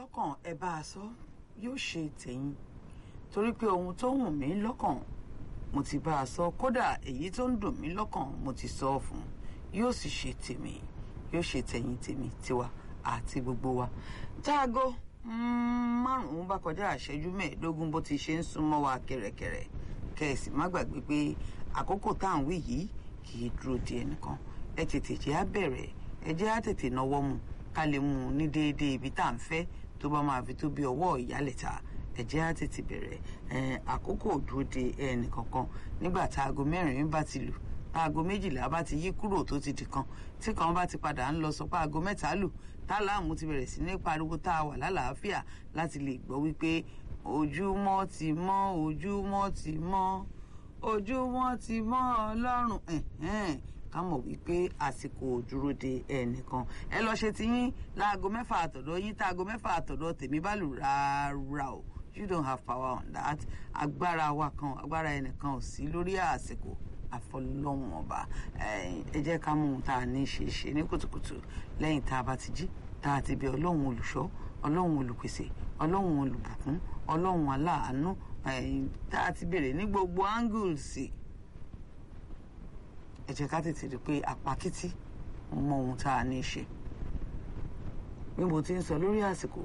lọ́kàn ẹ bá a sọ yóò ṣe tẹ̀yìn torí pé ohun tó wù mí lọ́kàn mo ti bá a sọ kódà èyí tó ń dùn mí lọ́kàn mo ti sọ ọ́ fún yóò sì ṣe tèmi yóò ṣe tẹ̀yìn tèmi tiwa àti gbogbo wa táago márùn-ún bá kọjá àṣẹjú mẹ́ẹ̀ẹ́dógún bó ti ṣe ń súnmọ́ wa kẹ̀rẹ̀kẹ̀rẹ̀ kẹ̀sì má gbàgbé pé àkókò tá à ń wí yìí kì í dúró di ẹnìkan ẹ tètè jẹ́ á bẹ̀rẹ̀ ẹ jẹ́ á tètè náwó mu ká lè mú un ní déédéé ibi tá à ń fẹ́ tó bá máa fi tó bí ọwọ́ ìyálẹ̀ta ẹ jẹ́ á tètè bẹ̀rẹ̀ àkókò dúró de ẹnìkankan nígbà tá aago mẹ́rin bá ti lù aago méjìlá bá ti yí kúrò tó ti di kan tí kan bá ti padà ń lọ sọ pé aago mẹ́ta lù táláàmù ti bẹ̀rẹ̀ sí ní pariwo tá a wà lálàáfíà láti lè gbọ́ wípé ojúmọ́ ti mọ́ ojúmọ́ ti mọ́ ojúmọ́ ti mọ́ ọlọ́run ká mọ̀ wípé àsìkò dúró de ẹnìkan ẹ lọ ṣe tiyín láago mẹ́fà àtọ̀dọ̀ yín tá aago mẹ́fà àtọ̀dọ̀ tèmi bá lù rárá o you don't have power on that agbára wa kan agbára ẹnìkan ò sí lórí àsìkò àfọlọ́hún ọba ẹ jẹ́ ká mú un tá a ní ṣe ṣe ní kùtùkùtù lẹ́yìn tá a bá ti jí tá a ti bẹ ọlọ́run olùṣọ́ ọlọ́run olùpèsè ọlọ́run olùbùkún ọlọ́run aláàánú tá a ti bèrè ní gbogbo angles ẹ jẹ́ ká tètè rí i pé àpákítí mọ ohun tá a ní ṣe bí mo ti ń sọ lórí àsìkò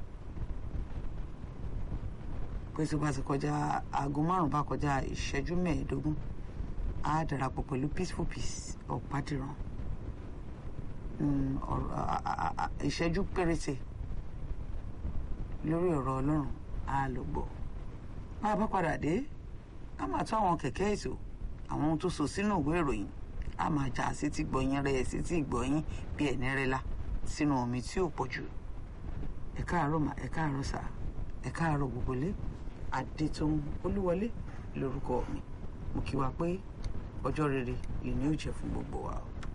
pé tí wọ́n ti kọjá aago márùn-ún bá kọjá ìṣẹ́jú mẹ́ẹ̀ẹ́dógún á darapọ̀ pẹ̀lú peaceful peace ọ̀pádìrán ìṣẹ́jú péréte lórí ọ̀rọ̀ ọlọ́run á lọ gbọ́ bá a bá padà dé a máa tó àwọn kẹ̀kẹ́ ètò àwọn ohun tó so sínú ìwé ìròyìn a máa jà sí ti gbọ̀yìn rẹ̀ sí ti gbọ̀yìn bí ẹ̀ní rẹ̀ la sínú omi tí ò pọ̀ jù ẹ káàárọ̀ mà ẹ káàárọ̀ sà ẹ káàárọ̀ gbogbo lé adétòun olúwọlé lórúkọ mi mo kí wa pé ọjọ́ rere lè ní ó jẹ́ fún gbogbo wa o.